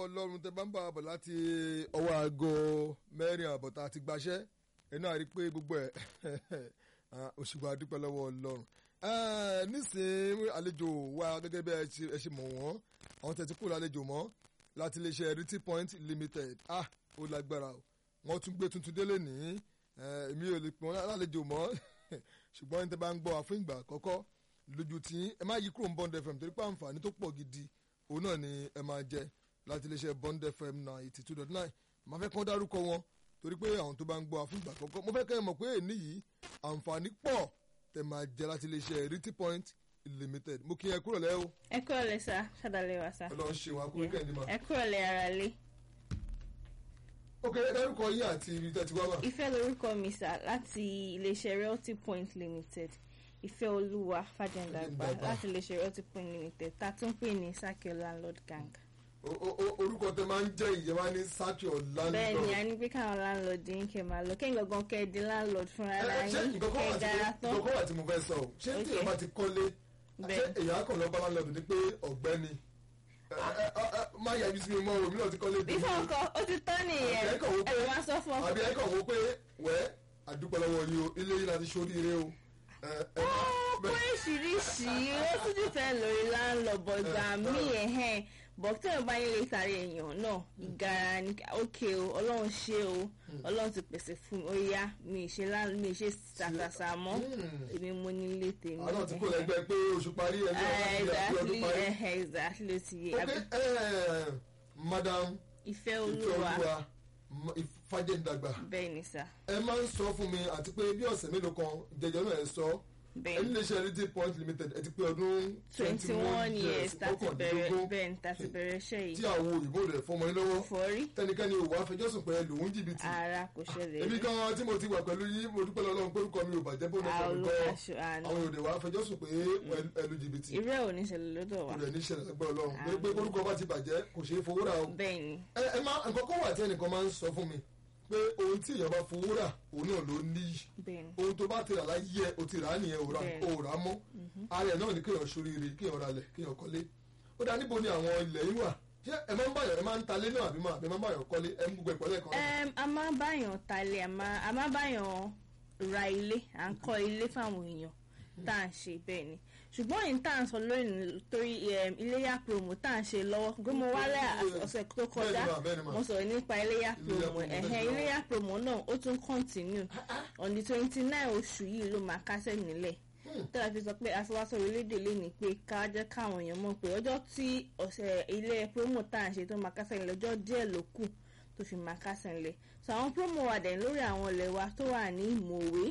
ọlọ́run tẹ bá ń bá a bọ̀ láti ọwọ́ aago mẹ́rin àbọ̀ tá a ti gbaṣẹ́ ẹnu àrí pé gbogbo ẹ̀ òṣùgbọ́n adúpẹ́ lọ́wọ́ ọlọ́run nísìnyí àlejò wa gẹ́gẹ́ bí ẹ ṣe mọ̀ wọ́n àwọn tẹ̀ tí kúrò àlejò mọ́ láti iléeṣẹ́ Riti Point Limited ah ó lágbára o wọ́n tún gbé tuntun délé ní èmi ò lè pè wọ́n lálejò mọ́ ṣùgbọ́n ní tẹ́ bá ń gbọ́ wa fún ìgbà àkọ́kọ́ lójú tí ẹ má yí kúrò ní Bond FM torí pé àǹfààní tó pọ̀ gidi òun náà ni ẹ máa jẹ láti iléeṣẹ́ Bond FM ninety two dot nine màá fẹ́ kán dárúkọ wọn torí pé àwọn tó bá ń gbọ́ wa fún ìgbà àkọ́kọ́ mo fẹ́ kẹ́ ẹ mọ̀ pé èní yìí àǹfààní pọ̀ tẹ́ máa jẹ láti iléeṣẹ́ Riti Point Limited mo kí ẹ kúrò lẹ́ o. ẹ kúrò lẹ sá ṣàdálẹ wa sá. Ọlọ́run ṣe wa kúrò kẹ́hìndé ma. ẹ kúrò lẹ ara lé. ok ẹ dárúkọ yín àti ibi tẹ́ ti wá wà. ìfẹ́ lorúkọ mi sá láti iléeṣẹ́ Realty Point Limited ìfẹ́ olúwa fàjẹ̀ǹdàgbà Fàjẹ̀ǹdàgbà. láti iléeṣẹ́ Realty Point Limited tá a tún pè ní Sakio Landlord Gang. O- o- o- orúkọ tẹ máa ń jẹ́ ìjọba ní sákì ọ̀làǹdọ̀. bẹ́ẹ̀ ni a ní pé káwọn landlord yín kẹ́ máa lọ kẹ́yìn gangan kẹ́ ẹ di landlord fúnra Ẹ- ara ẹ, ṣé yín nǹkan kan kẹ́ wà ẹ tí dára mo- tán. nǹkan kan wà tí mo fẹ́ sọ o ṣé tí Ok. èèyàn bá ti kọ́lé ṣé Bẹ́ẹ̀. èèyàn kan lọ bá láńlọ́ọ̀dù ni pé ọ̀gbẹ́ni ẹ, ẹ, ẹ, ẹ, má yà ibi sí mi mọ́ o mi náà ti kọ́lé dé bífọ̀ ọkọ ó ti tán nìyẹn Àbí ẹ kàn wò pé- ẹ̀rọ máa sọ fún ọkọ. àbí ẹ kàn wò pé wẹ́ àdúpẹ́ lọ́wọ́ yìí o ilé yìí láti ṣoríire o. Ẹ, ẹ, ó bẹ́ẹ̀. oríṣiríṣi ó tún ti fẹ́ lórí láńlọ́bọ̀ ìgbà míì ẹ̀hẹ́n bọ̀ tí wọ́n bá yín lè tàrí èèyàn náà ìgara ni ókè o ọlọ́run ṣe o ọlọ́run ti pèsè fún mi ó yá mi ì ṣe lá- mi ì ṣe ṣàṣàṣà mọ́ Hmm. èmi mo nílé tèmi. àwọn náà ti kó lẹ́gbẹ́ pé oṣù parí ẹgbẹ́ Eh, ọ̀gá ti ọdún exactly parí. ẹ̀hẹ́ exactly ó ti yé ok Àbí ẹ, madam ìfẹ́ ìfẹ́ olúwa olúwa fàjẹ̀ǹdàgbà bẹ́ẹ̀ ni sà ẹ máa ń sọ fún mi àti pé bí ọ̀sẹ̀ mélòó kan jẹjọ náà ẹ sọ bẹ́ẹ̀ ẹni lè ṣe Riti Point Limited ẹ ti pé ọdún twenty one years tàti bẹ̀rẹ̀ bẹ́ẹ̀ ni tàti bẹ̀rẹ̀ iṣẹ́ tí yìí àwọn òyìnbó rẹ̀ fọmọ yín lọ́wọ́ fọ́rí tẹnikẹ́ni ò wá fẹjọ́sùn pé lòún jìbìtì ara kò ṣẹlẹ̀ èmi rí gan tí mo ti wà pẹ̀lú yín mo dúpẹ́ lọ́wọ́ pé orúkọ mi ò bàjẹ́ bó lọ́sọ̀ àwọn mi gan olùkàṣọ àná àwọn òde wa fẹjọ́sùn pé ẹ lu jìbìtì irú ẹ̀ ò ní ṣẹlẹ̀ lọ́dọ̀ wa kò rẹ̀ ní ṣẹlẹ̀ lẹ́gbẹ̀rẹ̀ Ọlọ́run pé pé orúkọ bá ti bàjẹ́ kò ṣeé fowó rà o bẹ́ẹ̀ ni ẹ ẹ má nǹkan kan wà tí ẹnìkan máa ń sọ fún mi pé ohun tí èèyàn bá fowó rà òun náà ló níyì bẹ́ẹ̀ ni ohun tó bá ti rà láyé ẹ o ti rà á nìyẹn ò rà Bẹ́ẹ̀ni. ò rà á mọ́ ara ẹ̀ náà ni kéèyàn ṣoríire kéèyàn ralẹ̀ kéèyàn kọ́lé ó dá níbo ni àwọn ilẹ̀ yìí wà ṣé ẹ máa ń báyọ̀ ẹ máa ń talé náà àbí máa àbí máa ń báyọ̀ kọ́lé ẹ ń gbogbo ìpọ́lẹ̀ kan. Em, a máa báyàn talẹ̀ a máa a máa báyàn ra ilé à ń kọ́ ilé fáwọn èèyàn tá à ń ṣe bẹ́ẹ̀ ni ṣùgbọ́n èyí tá à ń sọ lónìí torí em, iléyà promo tá à ń ṣe lọ́wọ́ gbé mo wálé ọ̀sẹ̀ tó kọjá Bẹ́ẹ̀ni mà, bẹ́ẹ̀ni mà. mo sọ̀rọ̀ nípa iléyà promo promo, ẹ̀hẹ́n bẹ́ẹ̀ni mà. iléyà promo náà ó tún continue on the twenty nine oṣù yìí ló máa kásẹ̀ nílẹ̀ tẹ́lá fi sọ pé afiwáṣọ orílẹ̀-èdè lè ní pé ká jẹ́ káwọn èèyàn mọ̀ pé ọjọ́ tí ọ̀sẹ̀ ilé promo tá à ń ṣe tó máa kásẹ̀ nílẹ̀ ọjọ́ díẹ̀ ló kù tó fi máa kásẹ̀ nílẹ̀ so àwọn promo wà dẹ̀ lórí àwọn ilẹ̀ wa tó wà ní mòwe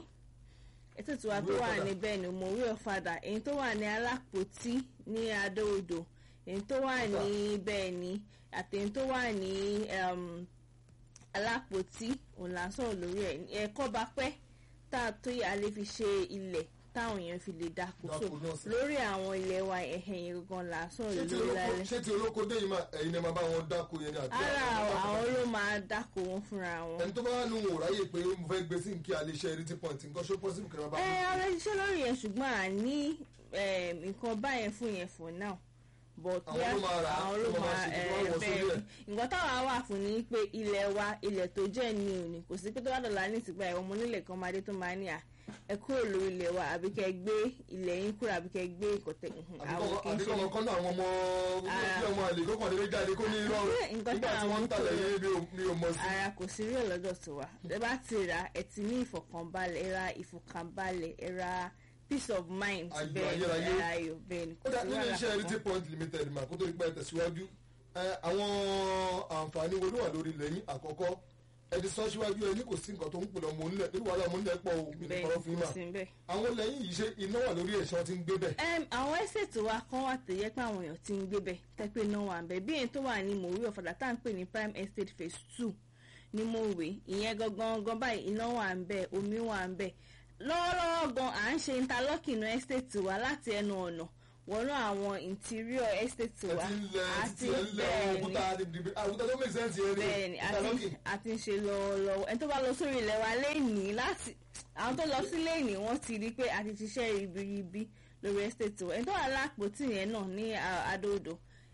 ètò ìtura tó Mòwe wà ọ̀fadà. ní bẹ́ẹ̀ ni mòwe ọ̀fadà èyí tó wà ní alápòtí ní adóodò èyí tó wà ní bẹ́ẹ̀ ni àti èyí tó wà ní um, alápòtí òun là ń sọ̀rọ̀ lórí ẹ̀ ẹ̀kọ́ bá pẹ́ tá a tó yà á lè fi ṣe ilẹ̀ táwọn èèyàn fi lè dáko so Dáko náà sí. lórí àwọn ilẹ̀ wa ẹ̀hẹ̀n yẹn gangan là ń sọ̀rọ̀ ṣé ti lórí olóko lálẹ́ ṣé ti olóko dé yìí máa ẹ̀yin ẹ máa bá wọn dáko yẹn ni àti ara àwọn ló máa dáko wọn fúnra wọn. ẹni tó bá wà nù wò ráyè pé mo fẹ́ gbé sí nkí alẹ́ iṣẹ́ Riti Point nǹkan ṣó pọ́sibú kẹrẹ bá ẹ wọn. ọ̀rẹ́ ṣiṣẹ́ lórí yẹn ṣùgbọ́n à ní em, nǹkan báyẹn fún yẹn for now but Àwọn ló máa rà á, àwọn ló ló máa máa ṣe, ẹ, wọ́n wọ sórí bẹ́ẹ̀ ẹ̀. ni. nǹkan táwa wà fún ni pé ilẹ̀ wa ilẹ̀ tó jẹ́ ní òní kò sí pé tó bá dọ̀la ní ìsìnkú ẹ̀ ọmọ onílẹ̀ kan máa dé tó máa ní à ẹ kúrò lórí ilẹ̀ wa àbí kẹ́ gbé ilẹ̀ yín kúrò àbí kẹ́ gbé ìkọ̀tẹ́ àwọn kì í àbí ṣe kọ́ ọmọ àwọn ọmọ Ara. bí ọmọ àlè kókàn lè jáde kó ní irọ́ Nǹkan nígbà tí táwọn wọ́n ń talẹ̀ kò- yẹn mi ò- mi ò mọ̀ sí. ara kò sí rí ọlọ́dọ̀ tó wa ẹ bá ti rà ẹ ti ní ìfọ̀kànbalẹ̀ ẹ ra ìfọ̀kànbalẹ̀ ẹ ra peace of mind Ayọ̀ bẹ́ẹ̀ ni ayérayé. ẹ ra ayọ̀ bẹ́ẹ̀ ni ó dá nínú wàhálà iṣẹ́ kankan. Riti Point Limited mà kó tó di pé ẹ tẹ̀síwájú ẹ, àwọn àǹfààní wo ló wà lórí ilẹ̀ yín àkọ́kọ́ ẹni sọ síwájú ẹni kò sí nǹkan tó ń pè lọ́mọ onílẹ̀ nínú wàhálà ọmọ onílẹ̀ pọ̀ o mi ní bẹ́ẹ̀ kọ́rọ́ fún ni yín kò mà sí bẹ́ẹ̀. àwọn lẹ́yìn yìí ṣe iná wà lórí ẹ̀ṣọ́ tí ń gbé bẹ̀. Em, àwọn ẹ́sẹ̀tì wa kan wà tó yẹ pé àwọn èèyàn ti ń gbé bẹ̀ tẹ́pẹ́ náà wà ń bẹ̀ bí èyí tó wà ní mòwe ọ̀fadà tá à ń pè ní prime estate phase two ní mòwe ìyẹn gangan gan báyìí iná wà ń bẹ̀ omi wà ń bẹ̀ lọ́wọ́lọ́wọ́ gan à ń ṣe interlocking estate wa láti ẹnu ọ̀nà wọnú àwọn interior estate ẹ wa ti ń lẹ títí ẹ ń lẹ bẹ́ẹ̀ ni òkúta àdìbìdì àwùjọ tó make sense yẹn bẹ́ẹ̀ni ni ìtàlọ́kì. àti àti ń ṣe lọ́wọ́lọ́wọ́ ẹni tó bá lọ sórí ilẹ̀ wa lẹ́yìn láti àwọn tó lọ sí lẹ́yìn wọ́n ti rí i pé a ti ṣiṣẹ́ ribiribi lórí estate wa ẹni tó wà lápòtì yẹn náà ní à- adóodò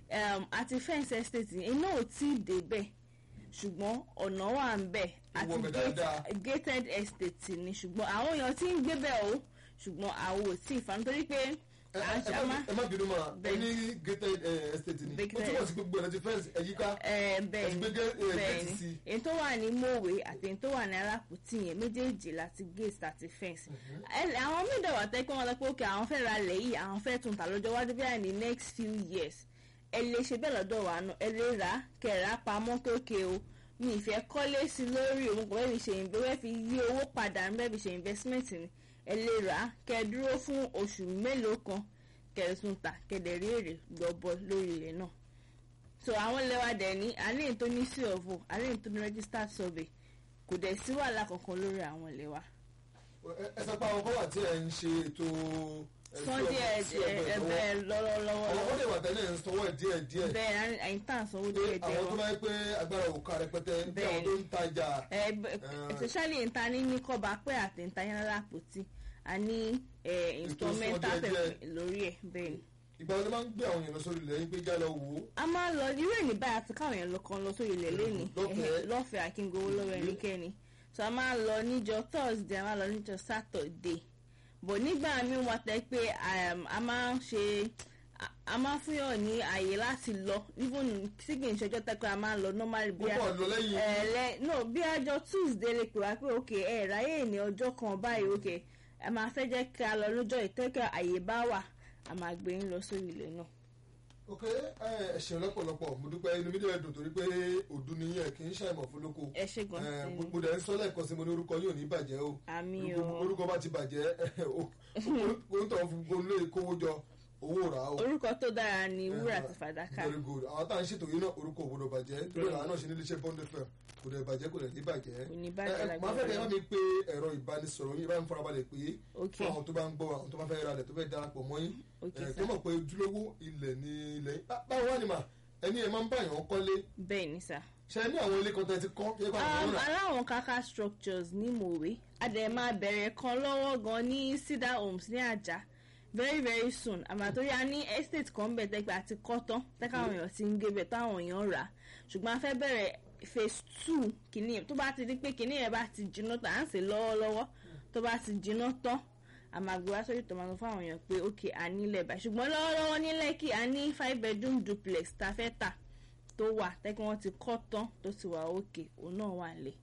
um, àti fence estate yẹn iná ò tí ì débẹ̀ ṣùgbọ́n ọ̀nà wà ń bẹ̀ àti Ìwọ̀n bẹ̀ gate- dáadáa. gated estate ni ṣùgbọ́n àwọn èèyàn tí ń gbé bẹ̀ o ṣùgbọ́n àwọn ò tí ì fa nítorí pé ẹ à ń ẹ ṣe má ẹ má bínú mà Bẹ́ẹ̀. ẹni gated eh, estate ni ó Gated. túbọ̀ sí gbogbo ẹ̀ ti fẹ́ǹsì ẹ̀yíká ẹ bẹ́ẹ̀ Ẹ̀sìn ni gbé gé- eh, bẹ́ẹ̀ gate ni sí. èyí tó wà ní mòwe àti èyí tó wà ní alápòtì yẹn méjèèjì láti gate àti fence Ẹ- àwọn mídọ̀ wà tẹ́ pé wọ́n lọ pé òkè àwọn fẹ́ ra lẹ̀ yìí àwọn fẹ́ tún tà lọ́jọ́ wájú bí i ní next few years ẹ lè ṣe bẹ́ẹ̀ lọ́dọ̀ wa náà ẹ lè rà á kẹ̀rà pamọ́ kéèké o mi ìfẹ́ kọ́lé sí lórí òun kò fẹ́ fi ṣe ìbí wẹ́ fi yí owó padà ń bẹ́ẹ̀ fi ṣe investment ni ẹ lè rà á kẹ́ ẹ dúró fún oṣù mélòó kan kẹ́ ẹ tún tà kẹ́ ẹ dẹ̀ rí èrè gbọ́bọ lórí ilẹ̀ náà so àwọn lẹ́wà dẹ̀ ní àlẹ́ tó ní sí ọ̀fọ̀ àlẹ́ tó ní registered survey kò dẹ̀ sí wàhálà kankan lórí àwọn lẹ́wà. Ẹ- ẹ sọ pé àwọn kan wà tí ẹ ń ṣe ètò ẹ, sọ sí díẹ̀ ọgbẹ́- sí ọgbẹ́ díẹ̀ ìsanwó. bẹ́ẹ̀ lọ́wọ́lọ́wọ́ àwọn kan lè wà tẹ́lẹ̀ ń sanwó ẹ̀ díẹ̀ díẹ̀ bẹ́ẹ̀ àyìn tá à ń sanwó pé díẹ̀ díẹ̀ àwọn tó wọn. máa ń pé agbára òkà rẹpẹtẹ bí Bẹ́ẹ̀ àwọn tó ń tajà ẹ bẹ- especially nta ní ní kọba pé àti nta yẹn lápòtí a ní instrumental díẹ̀ díẹ̀. pẹ̀lú lórí ẹ̀ bẹ́ẹ̀ ni. ìgbà wo ló máa ń gbé àwọn èèyàn lọ sórí ilẹ̀ yín pé já lọ wò ó a máa lọ irú ẹ̀ ní báyìí àti káwọn èèyàn lọ kan lọ sórí ilẹ̀ lẹ́ni Lọ́fẹ̀ẹ́. lọ́fẹ̀ẹ́ àkíngowó lọ́wọ́ ẹnikẹ́ni so a máa lọ níjọ thursday a máa lọ níjọ saturday bọ̀ nígbà míì wọ́n tẹ́ pé um, a máa ń ṣe a- a máa fún yàn ní àyè láti lọ even tí kì í ṣọjọ́ tẹ́ pé a máa ń lọ normally bí a púpọ̀ lọ lẹ́yìn ẹ̀ẹ́lẹ́ no bí àjọ tuesday lè pè wá pé ok ẹ̀ ráyè ní ọjọ́ kan báyìí ok ẹ máa fẹ́ jẹ́ ká lọ lọ́jọ́ ìtẹ́kẹ́ àyè bá wà a máa gbé yín lọ sórí ilẹ̀ náà. ok ẹ ẹ ṣeun lọ́pọ̀lọpọ̀ mo dúpẹ́ inú mi dẹ̀ dùn torí pé òdu ni yẹn kì í ṣàìmọ̀ fún lóko ẹ ṣe gan ẹ, sí mo mo dẹ̀ ń sọ lẹ́ẹ̀kan sí mo ní orúkọ yóò ní bàjẹ́ o àmì orúkọ o orúkọ bá ti bàjẹ́ orúkọ fún gbogbo ilé kówó jọ owó rà á o. orúkọ tó dára ni wúrà àti fàdákà very good àwọn tá à ń ṣètò yìí náà orúkọ òwúrọ̀ bàjẹ́ torí àwọn náà ṣe nílé iṣẹ́ bond fm kò dẹ̀ bàjẹ́ kò dẹ̀ ní bàjẹ́. Kò ní bàjẹ́ Ẹ, ẹ, máa fẹ́ kẹ́ ẹ bá lágbára mi pé ẹ̀rọ ìbánisọ̀rọ̀ yín bá mi farabalẹ̀ pé ok fún àwọn tó bá ń gbọ́ àwọn tó bá fẹ́ ralẹ̀ tó fẹ́ darapọ̀ mọ́ yín ok ẹ, sir tó mọ̀ pé ojúlówó ilẹ̀ ní ilẹ̀ yín. Bá- báwo wá ni mà ẹni ẹ máa ń báyàn kọ́lé bẹ́ẹ̀ ni sà. ṣe ní àwọn ilé kan tẹ́ ti kọ́ kí ẹ bá wọn Um, rà aláwọn kaka structures ní mòwe a dẹ̀ máa bẹ̀rẹ̀ kan lọ́wọ́ gan ní cedar homes ní àjà very very soon àmàtórí a ní estate kan bẹ̀ tẹ́gbẹ́ àti kọ́ tán tẹ́ka àwọn èèyàn ti ń gé bẹ̀ táwọn èèyàn rà á ṣùgbọ́n a fẹ́ bẹ̀rẹ̀ phase two kìíní yẹn tó bá ti di pé kìíní yẹn bá ti jiná tán à ń sè lọ́wọ́lọ́wọ́ tó bá ti jiná tán a máa gbé wá sórí tòmátò fún àwọn èèyàn pé ok a nílẹ̀ báyìí ṣùgbọ́n lọ́wọ́lọ́wọ́ ní Lẹ́kì a ní five bedroom duplex tá a fẹ́ tà tó wà tẹ́kí wọ́n ti kọ́ tán tó ti wà òkè òun náà wà lẹ̀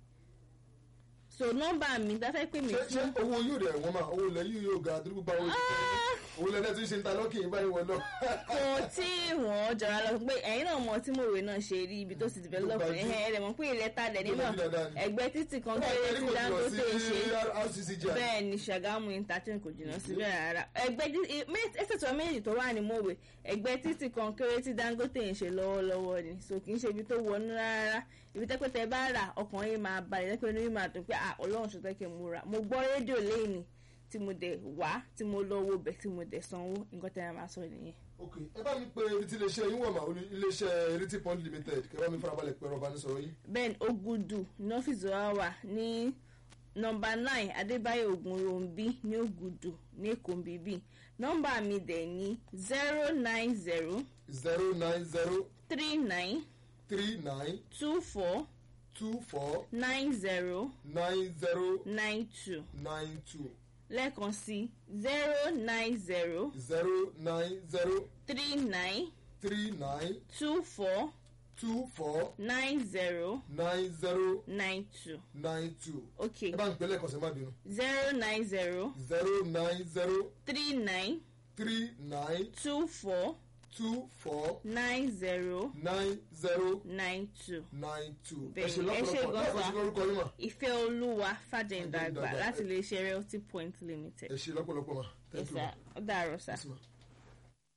so nọ́mbà mi tá a fẹ́ pè mí ṣé ṣé fún owó yóò rẹ̀ wọ́n mà owó ilẹ̀ yìí yóò ga àdúgbò bá wọn owó ilẹ̀ tún ṣe ń ta lọ́kì yín báyìí wọ́n lọ. kò tí wọ́n jọra lọ pé ẹ̀yin náà mọ̀ tí mòwe náà ṣe rí ibi tó ti develop Tó bá ẹ̀hìn ẹ̀rẹ̀ mọ̀ pé ilẹ̀ ta lẹ̀ nínú Tó bá jí dáadáa ni. ẹgbẹ́ títì kan Báwo kéré ni tí kò jùlọ Dangote sí ṣe RCCG à? bẹ́ẹ̀ ni Ṣàgámù interchange kò jìnnà síbẹ̀ rárá ẹgbẹ́ ẹsẹ̀ tó méjì tó wà ní mòwe ẹgbẹ́ títì kan kéré tí Dangote ń ṣe lọ́wọ́lọ́wọ́ ni so kì í ṣe ibi tó wọnú rárá ibi tẹ́pẹ́tẹ́ bá rà ọkàn yìí máa balẹ̀ tẹ́pẹ́ ní yìí máa dùn pé ah Ọlọ́run ṣe tẹ́kẹ̀ mo rà mo gbọ́ rédíò lẹ́yìn tí mo dẹ̀ wá tí mo lọ wo bẹ̀ tí mo dẹ̀ sanwó nǹkan tẹ́ ẹ máa sọ nìyẹn. ok ẹ bá mi pe iléeṣẹ́ iléeṣẹ́ yín wọ̀ mà olú- iléeṣẹ́ Iriti Pond Limited kẹ bá mi farabalẹ̀ pẹ̀rọ ìbánisọ̀rọ̀ yín. ben ogudu ní ọ́fíìsì wa wà ní nọ́mbà nine adébáyọ̀ ògúnròǹbí ní ogudu ní èkó bíbí nọ́mbà mi dẹ̀ ní zero nine zero zero nine zero three nine three nine two four two four nine zero nine zero nine two nine two lẹ́ẹ̀kan sí zero nine zero zero nine zero three nine three nine two four two four nine zero nine zero nine two nine two. okay ẹ bá mi pè lẹ́ẹ̀kan sí má bínú. zero nine zero zero nine zero three nine three nine two four two four nine zero nine zero nine two. nine two. Bẹ́ẹ̀ni, ẹ ṣe ẹ ṣe lọ́pọ̀lọpọ̀ gan-an. lọ́pọ̀ sí lórúkọ yín mà. ìfẹ́ olúwa fàjẹ̀ǹdàgbà Fàjẹ̀ǹdàgbà. láti lè ṣe realty point limited. ẹ ṣe lọ́pọ̀lọpọ̀ mà. Yes, thank you ma. sir. ó dàárọ̀ sá. Yes, ma.